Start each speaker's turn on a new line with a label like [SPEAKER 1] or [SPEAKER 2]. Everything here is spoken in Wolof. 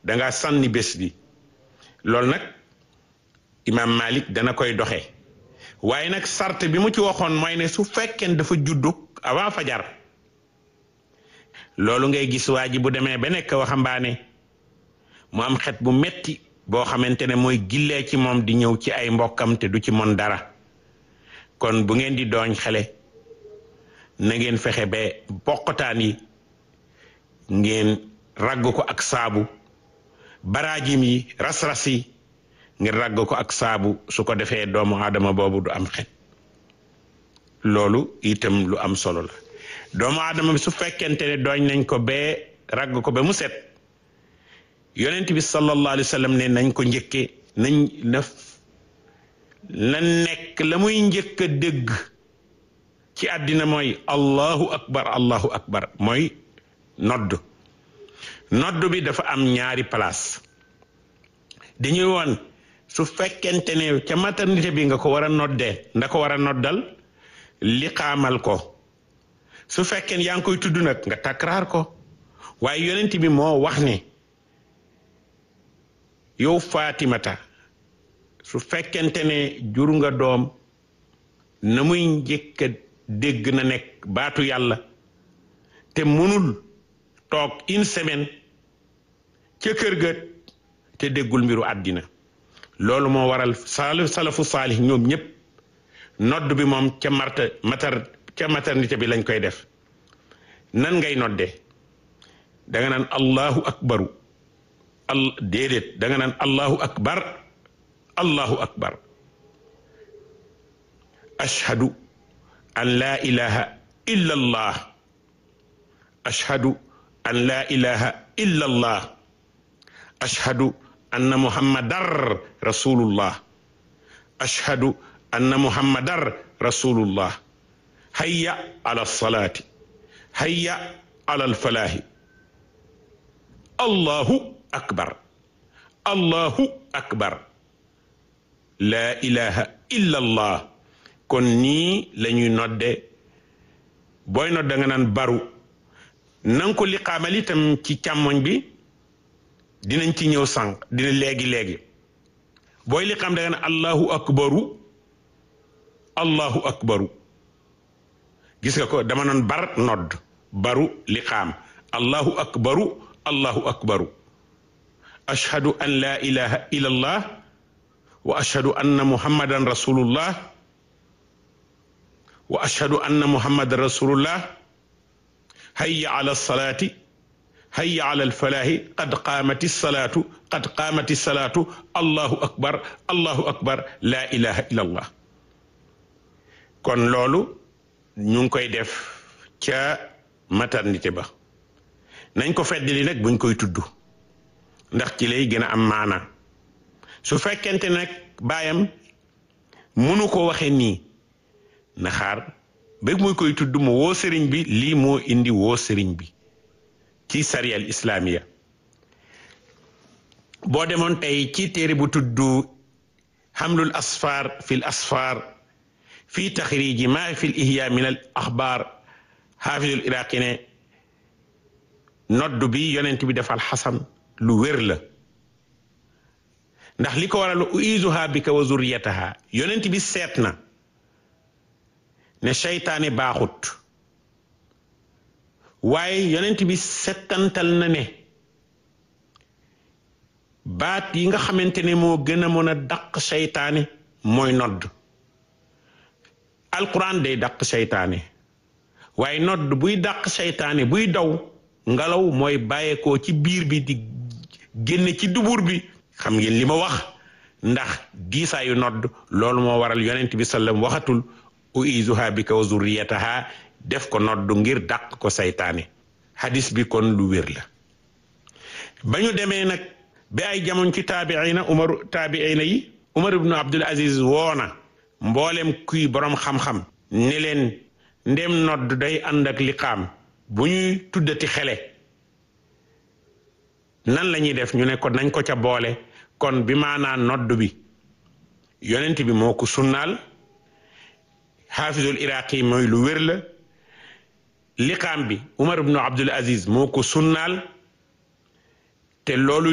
[SPEAKER 1] danga sànni bés bi loolu nag imaam Malik dana koy doxe waaye nag sart bi mu ci waxoon mooy ne su fekkee dafa juddu avant fajar loolu ngay gis waa ji bu demee ba nekk waxambaane mu am xet bu metti boo xamante ne mooy gillee ci moom di ñëw ci ay mbokkam te du ci mon dara kon bu ngeen di dooñ xale na ngeen fexe ba bokkataan yi ngeen ragg ko ak saabu baraajim yi ras-ras yi ngeen ragg ko ak saabu su ko defee doomu aadama boobu du am xet loolu itam lu am solo la doomu aadama bi su fekkente ne dooñ nañ ko bee ragg ko ba mu set yonent bi sallallahu alayhi wa sallam ne nañ ko njëkke nañ na la nekk la muy njëkk a dégg ci àddina mooy allahu akbar allahu akbar mooy nodd nodd bi dafa am ñaari place dañuy woon su fekkente ne ca maternité bi nga ko war a noddee nda ko war a noddal li xaamal ko su fekkee yaa ngi koy tudd nag nga takraar ko waaye yonent bi moo wax ne yow Fatimata su fekkente ne jur nga doom na muy njëkk a dégg na nekk baatu yàlla te mënul toog une semaine ca kër ga te déggul mbiru àddina loolu moo waral sal salafu saalih ñoom ñëpp nodd bi moom ca marta matar ca maternité bi lañ koy def nan ngay nodde da nga naan allahu akbaru al déedéet da nga naan allahu akbar allahu akbar ashhadu an laa ilaha illa allah ashhadu an laa ilaha illa allah ashhadu anna muhammadar rasulullah ashhadu anna muhammadar rasulullah hayya ala salaati hayya ala alfalaahi allahu akbar allahu akbar laa ilaha illa allah kon nii la ñuy nodde booy nodd da nga naan baru nanga ko liqaamal itam ci càmmoñ bi dinañ ci ñëw sànq dina léegi-léegi booy liqaam da nga naan allahu akbaru allahu akbaru gis nga ko dama noon bar nodd baru liqaam allahu akbaru allahu akbaru ashhadu an la ilaha illa allah wa ashhadu anna muhammadan rasulullah wa ashhadu anna muhammadan rasulullah hayya ala salaati hayya ala alfalaahi qad qaamati salaatu qad qaamati salaatu allahu akbar allahu akbar la ilaha illa allah kon loolu ñu ngi koy def ca maternité ba nañ ko feddali nag buñ koy tudd ndax ci lay gën a am maana su fekkente nag baayam munu ko waxe nii na xaar ba muy koy tudd mu woo sëriñ bi lii moo indi woo sëriñ bi ci sariyal islamiya boo demoon tey ci téere bu tudd xamlul asfar fil asfar fii taxriji ma fi l ihya min al axbaar xaafidul iraqi ne nodd bi yonent bi defal xasan lu wér la ndax li ko waral uizuha bika wa zurriyataha yonent bi seet na ne seytaane baaxut waaye yonent bi settantal na ne baat yi nga xamante ne moo gën a mën a dàq seytaane mooy nodd alquran day dàq seytaane waaye nodd buy dàq seytaane buy daw ngelaw mooy bàyyeekoo ci biir bi di génne ci dubur bi xam ngeen li ma wax ndax giisaayu nodd loolu moo waral yonent bi sallam waxatul uizuha bika wa zurriyataha def ko nodd ngir dàq ko seytaane hadis bi kon lu wér la ba ñu demee nag ba ay jamono ci taabiina umar taabiina yi umar ibnu abdul aziz woona mboolem kuy boroom xam-xam ne leen ndem nodd day ànd ak liqaam bu ñuy tuddati xele nan la ñuy def ñu ne ko nañ ko ca boole kon bi maanaa nodd bi yonent bi moo ko sunnaal xaafizul iraqi mooy lu wér la liqaam bi umar ibnu abdul aziz moo ko sunnaal te loolu